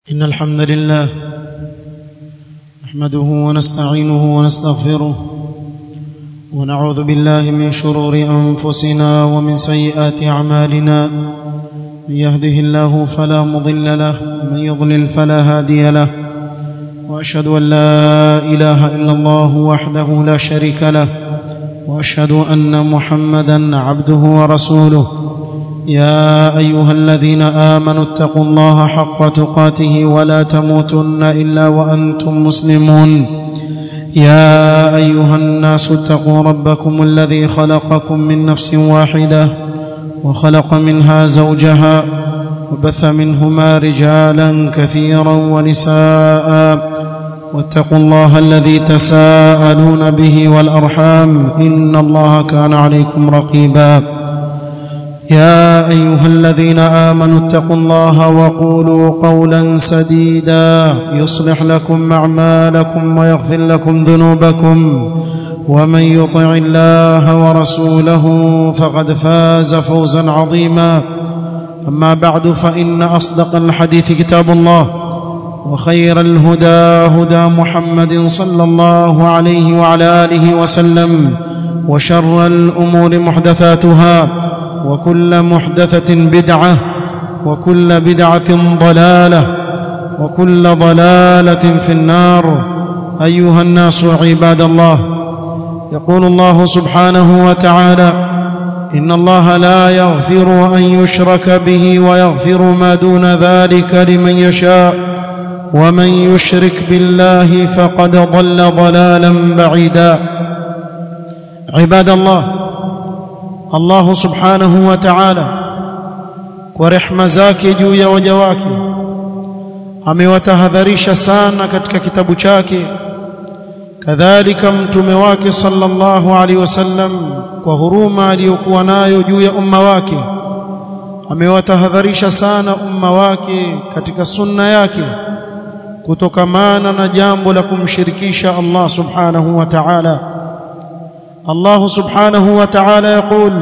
إن الحمد لله نحمده ونستعينه ونستغفره ونعوذ بالله من شرور أنفسنا ومن سيئات أعمالنا من يهده الله فلا مضل له ومن يضلل فلا هادي له وأشهد أن لا إله إلا الله وحده لا شريك له وأشهد أن محمدا عبده ورسوله يا ايها الذين امنوا اتقوا الله حق تقاته ولا تموتن الا وانتم مسلمون يا ايها الناس اتقوا ربكم الذي خلقكم من نفس واحده وخلق منها زوجها وبث منهما رجالا كثيرا ونساء واتقوا الله الذي تساءلون به والارحام ان الله كان عليكم رقيبا يا ايها الذين امنوا اتقوا الله وقولوا قولا سديدا يصلح لكم اعمالكم ويغفر لكم ذنوبكم ومن يطع الله ورسوله فقد فاز فوزا عظيما اما بعد فان اصدق الحديث كتاب الله وخير الهدى هدى محمد صلى الله عليه وعلى اله وسلم وشر الامور محدثاتها وكل محدثة بدعة وكل بدعة ضلالة وكل ضلالة في النار أيها الناس عباد الله يقول الله سبحانه وتعالى إن الله لا يغفر أن يشرك به ويغفر ما دون ذلك لمن يشاء ومن يشرك بالله فقد ضل ضلالا بعيدا عباد الله Allah subhanahu wa ta'ala kwa rehma zake juu ya waja wake amewatahadharisha sana katika kitabu chake kadhalika mtume wake sallallahu alaihi wasallam kwa huruma aliyokuwa nayo juu ya umma wake amewatahadharisha sana umma wake katika sunna yake kutokamana na jambo la kumshirikisha Allah subhanahu wa ta'ala الله سبحانه وتعالى يقول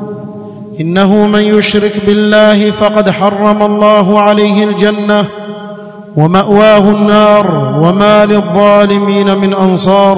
انه من يشرك بالله فقد حرم الله عليه الجنه وماواه النار وما للظالمين من انصار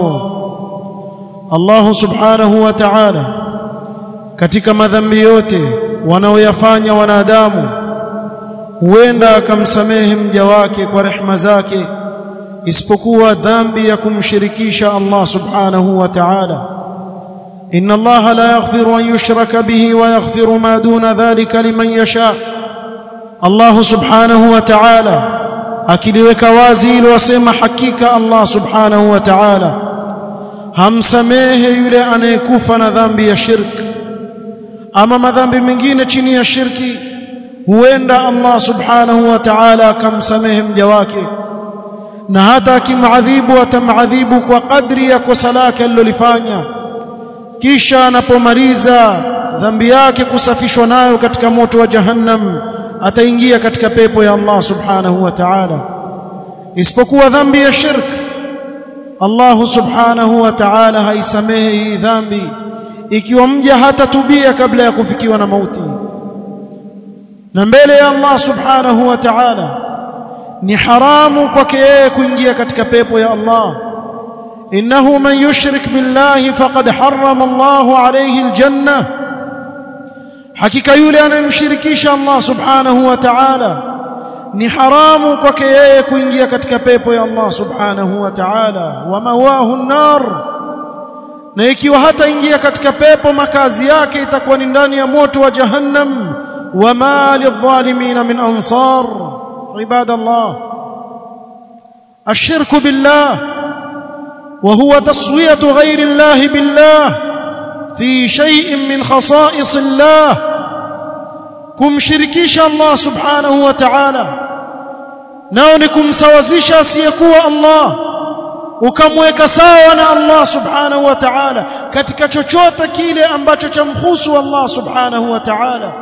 الله سبحانه وتعالى katika madhambi yote wanaoyafanya wanadamu huenda akamsamehe mja wake kwa rehema zake isipokuwa dhambi ya kumshirikisha Allah subhanahu wa ta'ala ان الله لا يغفر ان يشرك به ويغفر ما دون ذلك لمن يشاء الله سبحانه وتعالى akiliweka wazi ili wasema hakika Allah subhanahu wa ta'ala hamsamehe yule anayekufa na dhambi ya shirk ama madhambi mengine chini ya shirki huenda Allah subhanahu wa ta'ala akamsamehe mja wake na hata akimadhibu atamadhibu kwa kadri ya kosa lake alilolifanya kisha anapomaliza dhambi yake kusafishwa nayo katika moto wa jahannam ataingia katika pepo ya Allah subhanahu wa ta'ala isipokuwa dhambi ya shirk Allah subhanahu wa ta'ala haisamehe hii dhambi ikiwa mja hatatubia kabla ya kufikiwa na mauti na mbele ya Allah subhanahu wa ta'ala ni haramu kwake yeye kuingia katika pepo ya Allah انه من يشرك بالله فقد حرم الله عليه الجنه hakika yule anayemshirikisha Allah subhanahu wa ta'ala ni haramu kwake yeye kuingia katika pepo ya Allah subhanahu wa ta'ala wa mawahu an-nar na ikiwa hata ingia katika pepo makazi yake itakuwa ni ndani ya moto wa jahannam wa ma lidh-dhalimin min ansar ibadallah ashirku billah وهو تسويه غير الله بالله في شيء من خصائص الله kumshirikisha Allah subhanahu wa ta'ala nao ni kumsawazisha asiyekuwa Allah ukamweka sawa na Allah subhanahu wa ta'ala katika chochote kile ambacho chamhusu Allah subhanahu wa ta'ala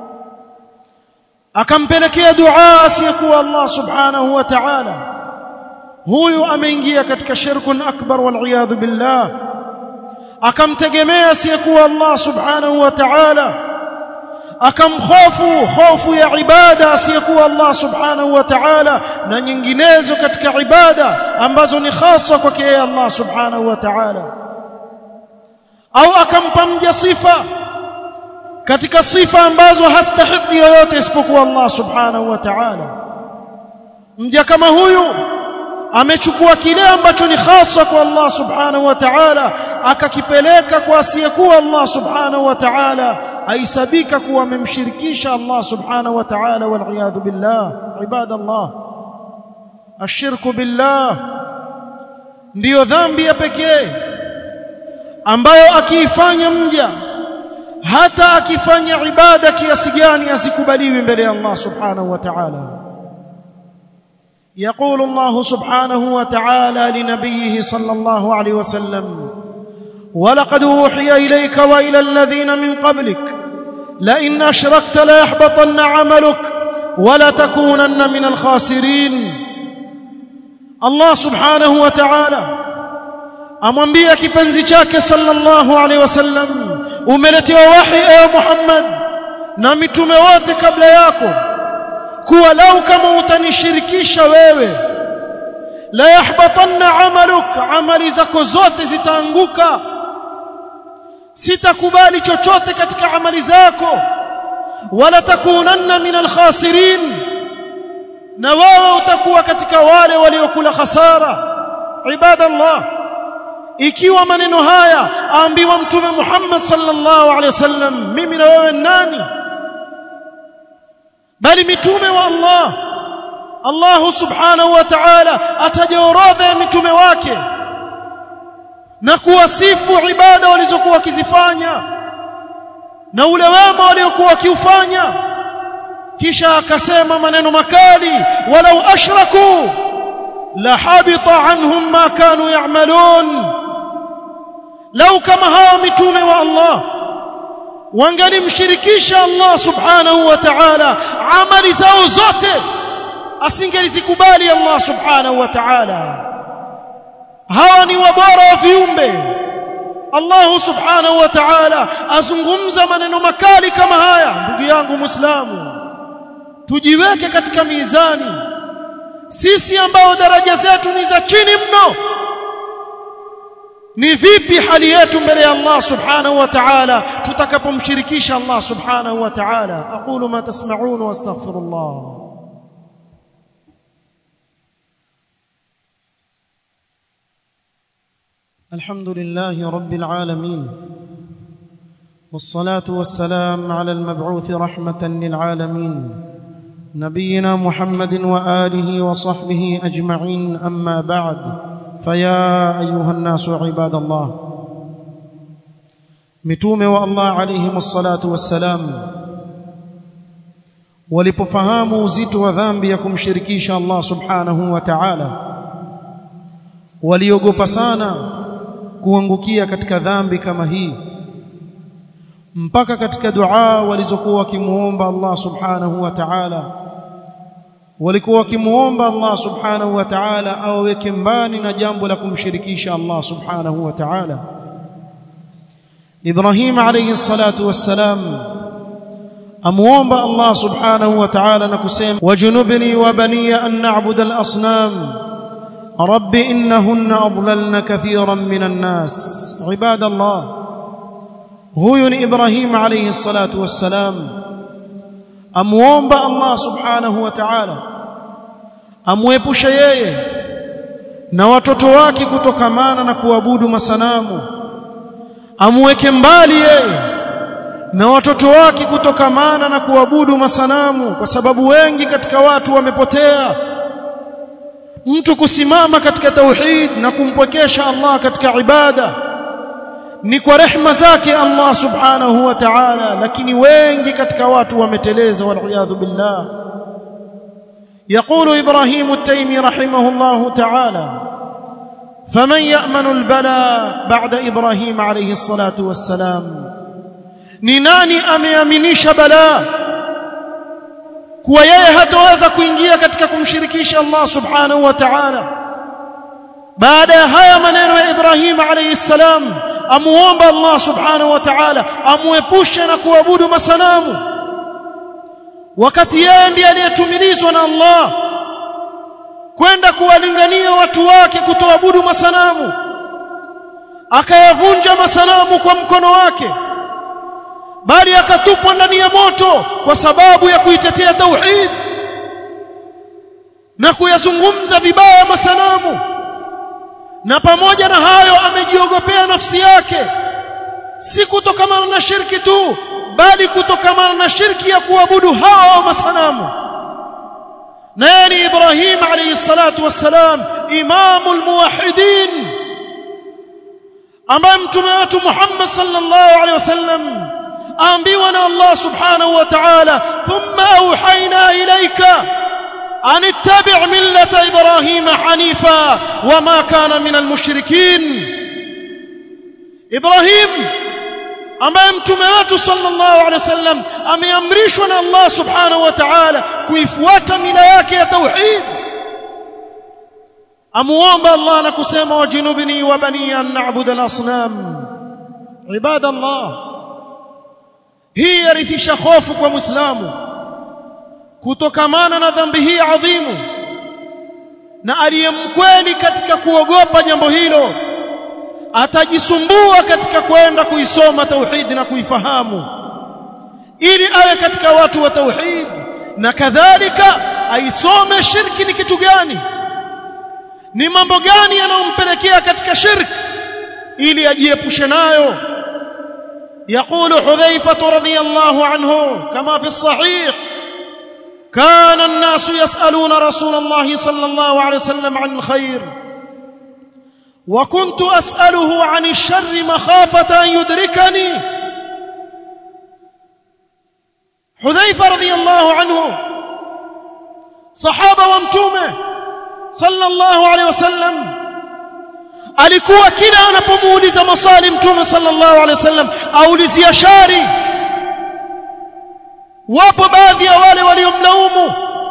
akampelekea dua asiyekuwa Allah subhanahu wa ta'ala huyu ameingia katika shirkun akbar wal iyad billah akamtegemea asiyekuwa Allah subhanahu wa ta'ala akamhofu hofu ya ibada asiyekuwa Allah subhanahu wa ta'ala na nyinginezo katika ibada ambazo ni hasa kwake yeye Allah subhanahu wa ta'ala au akampa mja sifa katika sifa ambazo hastahiki yoyote isipokuwa Allah subhanahu wa ta'ala mja kama huyu amechukua kile ambacho ni hasa kwa Allah subhanahu wa ta'ala akakipeleka kwa asiyekuwa Allah subhanahu wa ta'ala aisabika kuwa amemshirikisha Allah subhanahu wa ta'ala wal iyadhu billah ibadallah ashirku billah ndiyo dhambi ya pekee ambayo akiifanya mja hata akifanya ibada kiasi gani asikubaliwi mbele ya Allah subhanahu wa ta'ala يقول الله سبحانه وتعالى لنبيه صلى الله عليه وسلم ولقد اوحي اليك والى الذين من قبلك لئن اشركت ليحبطن عملك ولتكونن من الخاسرين الله سبحانه وتعالى amwambia kipenzi chake sallallahu alaihi wasallam umeletewa wahi ewe Muhammad na mitume wote kabla yako kuwa lau kama utanishirikisha wewe la yahbatanna amaluk amali zako zote zitaanguka sitakubali chochote katika amali zako wala takunanna min alkhasirin na wewe utakuwa katika wale waliokula hasara ibadallah ikiwa maneno haya aambiwa mtume Muhammad sallallahu alaihi wasallam mimi na wewe nani bali mitume wa Allah Allah subhanahu wa ta'ala ataja orodha ya mitume wake na kuwasifu ibada walizokuwa wakizifanya na ule wema waliokuwa wakiufanya kisha akasema maneno makali walau ashraku la habita anhum ma kanu ya'malun lau kama hawa mitume wa Allah wangalimshirikisha Allah subhanahu wa ta'ala amali zao zote asingelizikubali Allah subhanahu wa ta'ala hawa ni wabora wa viumbe Allah subhanahu wa ta'ala azungumza maneno makali kama haya ndugu yangu muislamu tujiweke katika mizani sisi ambao daraja zetu ni za chini mno ni vipi hali yetu mbele ya Allah subhanahu wa ta'ala tutakapomshirikisha Allah subhanahu wa ta'ala aqulu ma tasma'un wa astaghfirullah الحمد لله رب العالمين والصلاه والسلام على المبعوث رحمه للعالمين نبينا محمد واله وصحبه اجمعين اما بعد فيا ايها الناس عباد الله متومه والله عليهم الصلاه والسلام walipofahamu uzito wa dhambi ya kumshirikisha Allah subhanahu wa ta'ala waliogopa sana kuangukia katika dhambi kama hii mpaka katika dua walizokuwa wakimuomba Allah subhanahu wa ta'ala walikuwa wakimuomba Allah subhanahu wa ta'ala aweke mbali na jambo la kumshirikisha Allah subhanahu wa ta'ala Ibrahim alayhi salatu wassalam amuomba Allah subhanahu wa ta'ala na kusema wajunubni wa baniya an na'budu al-asnam رب إنهن أضللن كثيرا من الناس عباد الله هو إبراهيم عليه الصلاة والسلام أموomba الله سبحانه وتعالى amwepushe yeye na watoto wake kutokamana na kuabudu masanamu amweke mbali yeye na watoto wake kutokamana na kuabudu masanamu kwa sababu wengi katika watu wamepotea mtu kusimama katika tauhid na kumpwekesha Allah katika ibada ni kwa rehma zake Allah subhanahu wa ta'ala lakini wengi katika watu wameteleza wal billah يقول إبراهيم التيمي رحمه الله تعالى فمن يأمن البلاء بعد إبراهيم عليه الصلاة والسلام نناني أميامنيش بلاء kuwa yeye hataweza kuingia katika kumshirikisha Allah subhanahu wa ta'ala baada ya haya maneno ya Ibrahim alayhi salam amuomba Allah subhanahu wa ta'ala amuepushe na kuabudu masanamu wakati yeye ndiye aliyetumilizwa na Allah kwenda kuwalingania watu wake kutoabudu masanamu akayavunja masanamu kwa mkono wake bali akatupwa ndani ya moto kwa sababu ya kuitetea tauhid na kuyazungumza vibaya masanamu na pamoja na hayo amejiogopea nafsi yake si kutokamana na shirki tu bali kutokamana na shirki ya kuabudu hawa masanamu na yeye ni Ibrahim alayhi salatu wassalam imamul muwahhidin ambaye mtume wetu Muhammad sallallahu alayhi wasallam aambiwa na Allah subhanahu wa ta'ala thumma auhayna ilayka an ittabi' millata ibrahima hanifa wama kana minal mushrikin Ibrahim ambaye mtume wetu sallallahu alaihi wasallam ameamrishwa na Allah subhanahu wa ta'ala kuifuata mila yake ya tauhid amuomba Allah na kusema wajinubni wa bani an na'budu al-asnam ibadallah hii yarithisha hofu kwa muislamu kutokamana na dhambi hii adhimu na aliyemkweli katika kuogopa jambo hilo atajisumbua katika kwenda kuisoma tauhid na kuifahamu ili awe katika watu wa tauhid na kadhalika aisome shirki ni kitu gani ni mambo gani yanayompelekea katika shirki ili ajiepushe nayo يقول حذيفة رضي الله عنه كما في الصحيح كان الناس يسألون رسول الله صلى الله عليه وسلم عن الخير وكنت أسأله عن الشر مخافة أن يدركني حذيفة رضي الله عنه صحابة ومتومة صلى الله عليه وسلم alikuwa kila anapomuuliza maswali mtume sallallahu alaihi wasallam aulizia shari wapo baadhi ya wale waliomlaumu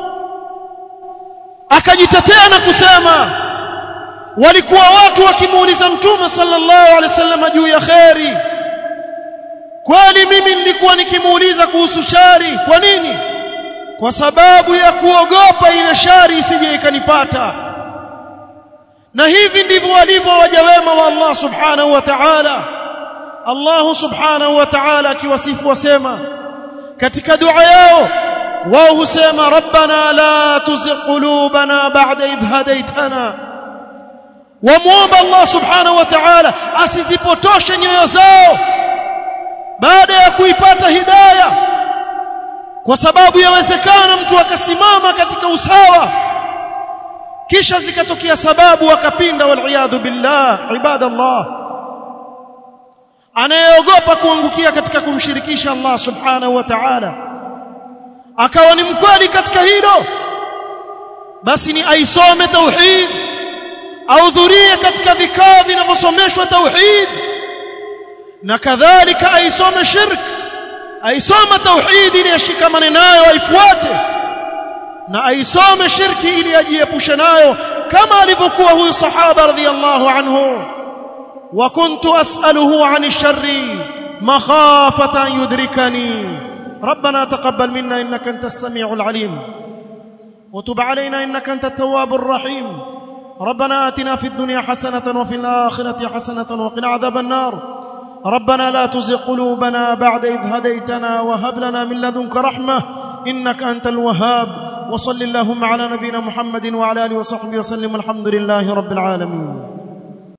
akajitetea na kusema walikuwa watu wakimuuliza mtume sallallahu alaihi wasallam juu ya khairi kweli mimi nilikuwa nikimuuliza kuhusu shari kwa nini kwa sababu ya kuogopa ile shari isije ikanipata na hivi ndivyo walivyo waja wema wa Allah subhanahu wa ta'ala Allah subhanahu wa ta'ala akiwasifu wasema katika dua yao wao husema rabbana la tuzigh qulubana ba'da idh hadaytana wamuomba Allah subhanahu wa ta'ala asizipotoshe nyoyo zao baada ya kuipata hidayah kwa sababu yawezekana mtu akasimama katika usawa kisha zikatokea sababu akapinda waliyadhu billah ibadallah anayeogopa kuangukia katika kumshirikisha Allah subhanahu wa ta'ala akawa ni mkweli katika hilo basi ni aisome tauhid ahudhurie katika vikao vinavyosomeshwa tauhid na kadhalika aisome shirk aisome tauhid ili ashikamane nayo aifuate na aisome shirki ili ajiepushe nayo kama alivyokuwa huyu sahaba radhiyallahu anhu wa kuntu as'aluhu 'ani sharri makhafata an yudrikani ربنا تقبل منا انك انت السميع العليم وتب علينا انك انت التواب الرحيم ربنا آتنا في الدنيا حسنة وفي الآخرة حسنة وقنا عذاب النار ربنا لا تزغ قلوبنا بعد إذ هديتنا وهب لنا من لدنك رحمة إنك أنت الوهاب وصل اللهم على نبينا محمد وعلى آله وصحبه وسلم الحمد لله رب العالمين